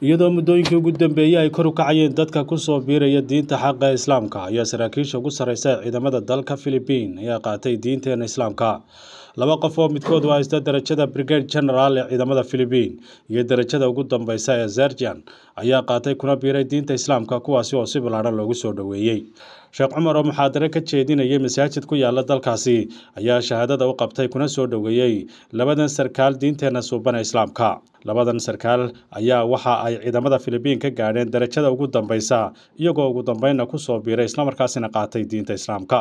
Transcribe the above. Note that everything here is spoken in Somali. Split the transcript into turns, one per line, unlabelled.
iyadoo muddooyinkii ugu dambeeyey ay kor u kacayeen dadka ku soo biiraya diinta xaqa ee islaamka ayaa saraakiisha ugu sarreysa ee ciidamada dalka philibiin ayaa qaatay diinteena islaamka laba qof oo midkood u haysta darajada brigade general ee ciidamada philibiin iyo darajada ugu dambeysa ee zerjan ayaa qaatay kuna biiray diinta islaamka kuwaasi oo si ballaadhan loogu soo dhoweeyey sheekh cumar oo muxaadare ka jeedinayay masaajid ku yaala dalkaasi ayaa shahaadada u qabtay kuna soo dhoweeyey labadan sarkaal diinteena suuban ee islaamka labadan sarkaal ayaa waxa ay ciidamada philibiin ka gaadheen darajada ugu dambeysa iyagoo ugu dambeynna ku soo biiray islamarkaasina qaatay diinta islaamka